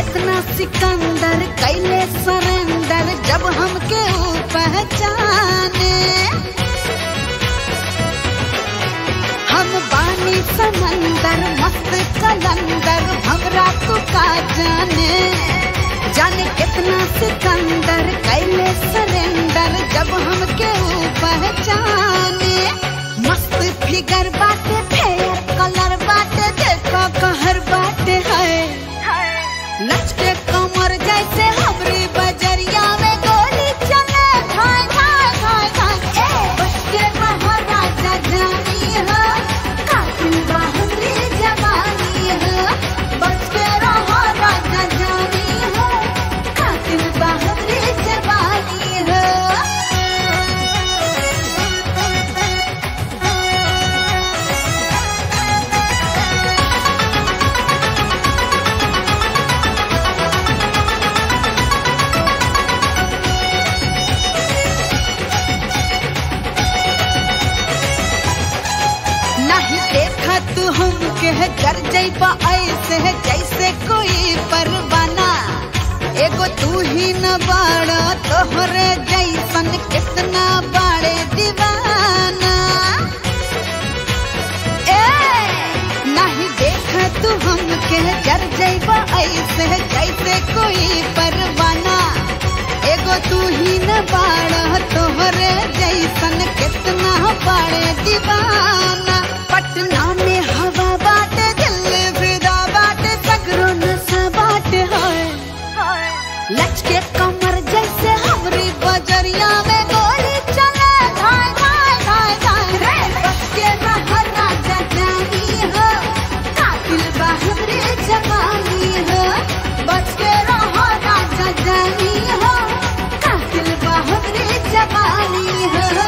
कितना सिकंदर कैले सरेंडर जब हमके ऊ पहचाने हम बानी समंदर मस्त कलंदर हमरा तू का जाने जाने कितना सिकंदर कैले सरेंडर जब हमके ऊ पहचाने मस्त फिगर बाटे फेयर कलर बाटे देखो कहर बाटे है लचके कमर जैसे हमरी बजरिया में गोली चले खाए खाए खाए खाए ए बच्चे महाराजा जानी हो कातिल बाहरी जवानी हो बच्चे रहो राजा जानी हो कातिल बाहरी जवानी हो नहीं देखा तू हमके है जर जैबा ऐसे है जैसे कोई परवाना एगो तू ही न बाड़ा तोहरे जैसन कितना बाड़े दीवाना ए नहीं देखा तू हमके है जर जैबा ऐसे है जैसे कोई परवाना एगो तू ही न बाड़ा तोहरे जैसन कितना बाड़े दीवाना पटना में हवा बाटे दिल्ली फिदा बाटे सगरो नशा बाटे है लचके कमर जैसे हमरी बजरिया में गोली चले धाय धाय धाय धाय रे बचके रह राजा जानी हो कातिल बाहरी जवानी हो बचके रह राजा जानी हो कातिल बाहरी जवानी हो